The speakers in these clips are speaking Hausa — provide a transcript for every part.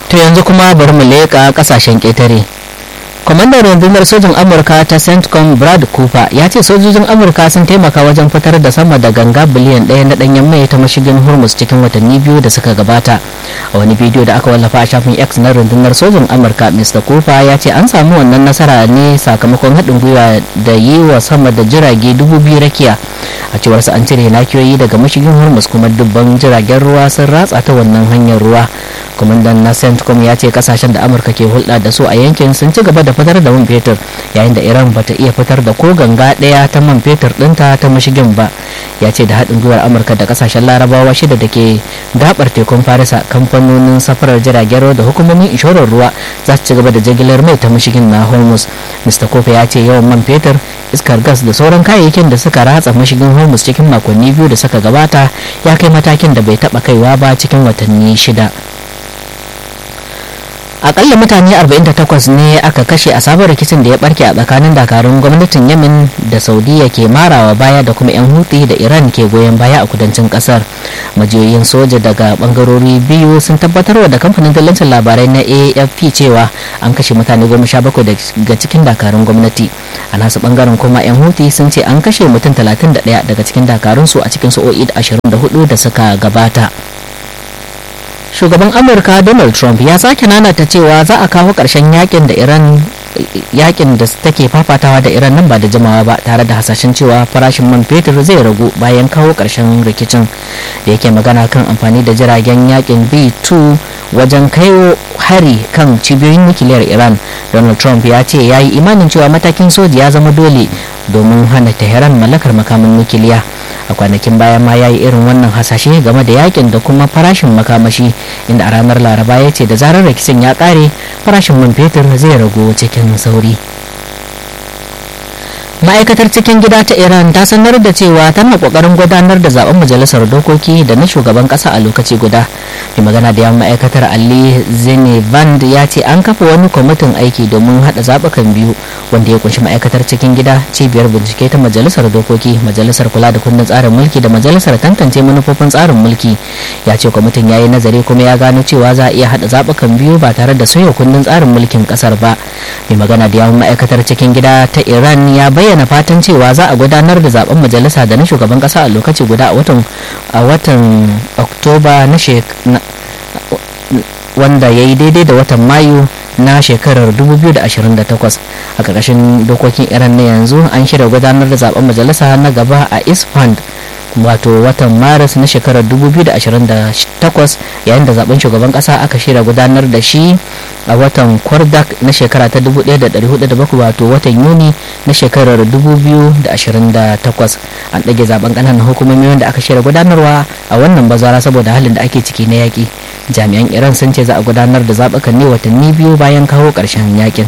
to yanzu kuma bari mu leƙa ƙasashen ƙetare kwamandan rundunar sojin amurka ta centcom brad cooper ya ce sojojin amurka sun taimaka wajen fitar da sama da ganga biliyan ɗaya na ɗanyen mai ta mashigin hormuz cikin watanni biyu da suka gabata a wani bidiyo da aka wallafa a shafin x na rundunar sojin amurka mr cooper ya ce an samu wannan nasara ne sakamakon haɗin gwiwa da yi wa sama da jirage dubu biyu rakiya a cewar su an cire nakiyoyi daga mashigin hormuz kuma dubban jiragen ruwa sun ratsa ta wannan hanyar ruwa kwamandan na centcom ya ce kasashen da amurka ke hulɗa da su a yankin sun ci gaba da fitar da man fetur yayin da iran bata iya fitar da ko ganga ɗaya ta man fetur ɗinta ta mashigin ba ya ce da haɗin gwiwar amurka da kasashen larabawa shida da ke gabar tekun farisa kamfanonin safarar jiragen ruwa da hukumomin inshorar ruwa za su ci gaba da jigilar mai ta mashigin na hormuz mr kofe ya ce yawan man fetur iskar gas da sauran kayayyakin da suka ratsa mashigin hormuz cikin makonni biyu da suka gabata ya kai matakin da bai taɓa kaiwa ba cikin watanni shida akalla mutane 48 ne aka kashe a sabon rikicin da ya barke a tsakanin dakarun gwamnatin yamin da saudiya ke marawa baya da kuma 'yan huti da iran ke goyon baya a kudancin kasar majiyoyin soja daga bangarori biyu sun tabbatarwa da kamfanin dillancin labarai na afp cewa an kashe mutane goma sha bakwai daga cikin dakarun gwamnati a nasu bangaren kuma 'yan huti sun ce an kashe mutum 31 daga cikin dakarun su a cikin sa'o'i 24 da suka gabata shugaban amurka donald trump ya sake nanata cewa za a kawo ƙarshen yakin da iran yakin da take fafatawa da iran nan ba da jimawa ba tare da hasashen cewa farashin man fetur zai ragu bayan kawo ƙarshen rikicin da yake magana kan amfani da jiragen yakin b2 wajen kai hari kan cibiyoyin nukiliyar iran donald trump ya ce ya yi imanin cewa matakin soji ya zama dole domin hana tehran mallakar makamin nukiliya a kwanakin bayan ma ya yi irin wannan hasashe game da yakin da kuma farashin makamashi inda a ranar laraba ya ce da zarar rikicin ya kare farashin man fetur zai ragu cikin sauri ma'aikatar cikin gida ta iran ta sanar da cewa tana kokarin gudanar da zaben majalisar dokoki da na shugaban kasa a lokaci guda mai magana da yawan ma'aikatar ali zenevand ya ce an kafa wani kwamitin aiki domin hada zabukan biyu wanda ya kunshi ma'aikatar cikin gida cibiyar bincike ta majalisar dokoki majalisar kula da kundin tsarin mulki da majalisar tantance manufofin tsarin mulki ya ce kwamitin ya yi nazari kuma ya gano cewa za a iya hada zabukan biyu ba tare da soya kundin tsarin mulkin kasar ba mai magana da yawan ma'aikatar cikin gida ta iran ya bayyana bayyana fatan cewa za a gudanar da zaben majalisa da na shugaban kasa a lokaci guda a watan a watan oktoba na wanda ya yi daidai da watan mayu na shekarar 2028 a ƙarƙashin dokokin iran na yanzu an shirya gudanar da zaben majalisa na gaba a isfand wato watan maris na shekarar 2028 yayin da zaben shugaban kasa aka shirya gudanar da shi a watan kwardak na shekara ta 1407 wato watan yuni na shekarar 2028 an ɗage zaben ƙananan hukumomi wanda aka shirya gudanarwa a wannan bazara saboda halin da ake ciki na yaƙi jami'an iran sun ce za a gudanar da zaɓukan ne watanni biyu bayan kawo ƙarshen yaƙin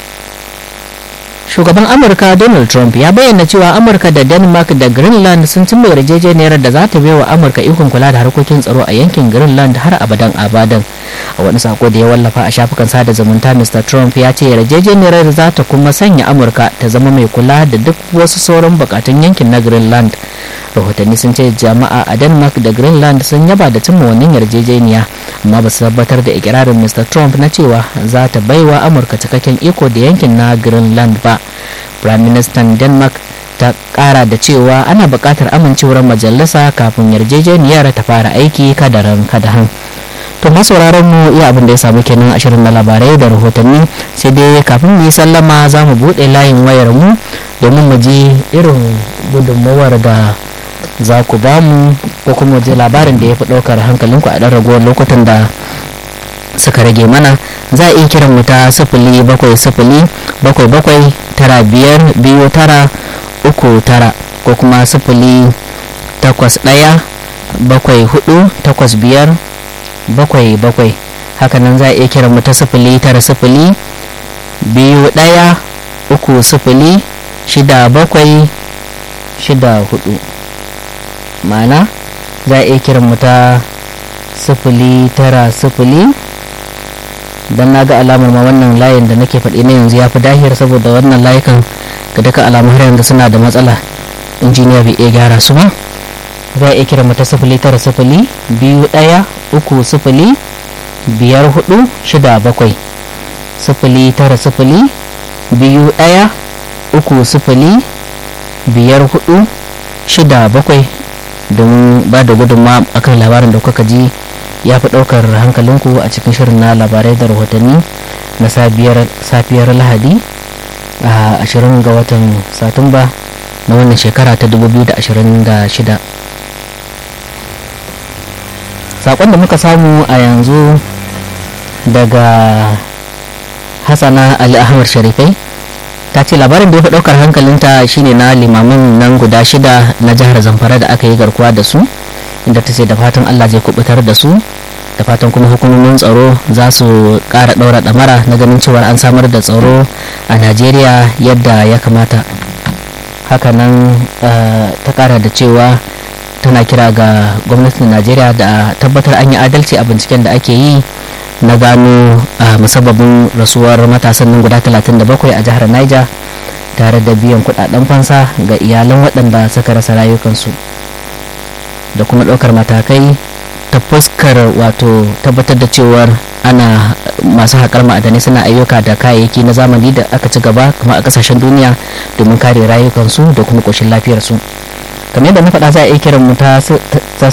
shugaban amurka donald trump ya bayyana cewa amurka da denmark da greenland sun cimma yarjejeniyar da za ta wa amurka ikon kula da harkokin tsaro a yankin greenland har abadan abadan a wani sako da ya wallafa a shafukan sada zumunta mr trump ya ce yarjejeniyar za ta kuma sanya amurka ta zama mai kula da duk wasu sauran bukatun yankin na greenland rahotanni sun ce jama'a a denmark da greenland sun yaba da cimma wannan yarjejeniya amma ba su tabbatar da ikirarin mr trump na cewa za ta baiwa amurka cikakken iko da yankin na greenland ba prime minister denmark ta kara da cewa ana buƙatar amincewar majalisa kafin yarjejeniyar ta fara aiki kadaran kadahan to masauraran mu iya abin da ya samu kenan ashirin na labarai da rahotanni sai dai kafin mu yi sallama za mu buɗe layin wayar mu domin mu ji irin gudunmawar da za ku ba mu ko kuma ji labarin da ya fi ɗaukar hankalinku a ɗan ragowar lokutan da suka rage mana za a iya kiran mu ta sifili bakwai sifili bakwai bakwai tara biyar biyu tara uku tara ko kuma sifili takwas ɗaya bakwai hudu takwas biyar bakwai bakwai hakanan za a iya kiran mu ta sifili tara sifili biyu ɗaya uku sifili shida bakwai shida hudu ma'ana za a iya kiran mu ta sifili tara sifili don na ga alamar ma wannan layin da nake faɗi na yanzu ya fi dahiyar saboda wannan layukan ga duka alamu har yanzu suna da matsala injiniya bai iya gyara su ba za a iya kiran mu ta sifili tara sifili biyu ɗaya uku sifili biyar hudu shida bakwai sifili tara sifili biyu ɗaya uku sifili biyar hudu shida bakwai domin ba da gudunma akan labarin da kuka ji ya fi ɗaukar hankalinku a cikin shirin na labarai da rahotanni na safiyar lahadi a ashirin ga watan satumba na wannan shekara ta 2026 saƙon da muka samu a yanzu daga hassana ali ahmad sharifai ta ce labarin da ya fi ɗaukar hankalinta shine na limamin nan guda shida na jihar zamfara da aka yi garkuwa da su inda ta ce da fatan allah zai kubutar da su da fatan kuma hukumomin tsaro za su ƙara ɗaura ɗamara na ganin cewa an samar da tsaro a najeriya yadda ya kamata hakanan ta ƙara da cewa tana kira ga gwamnatin najeriya da tabbatar an yi adalci a binciken da ake yi na gano musabbabin rasuwar matasan nan guda 37 a jihar niger tare da biyan kudaden fansa ga iyalan waɗanda suka rasa rayukansu da kuma ɗaukar matakai ta fuskar wato tabbatar da cewar ana masu haƙar ma'adanai suna ayyuka da kayayyaki na zamani da aka ci gaba kuma a ƙasashen duniya domin kare rayukansu da kuma ƙoshin lafiyarsu kamar yadda na faɗa za a iya kiran mu ta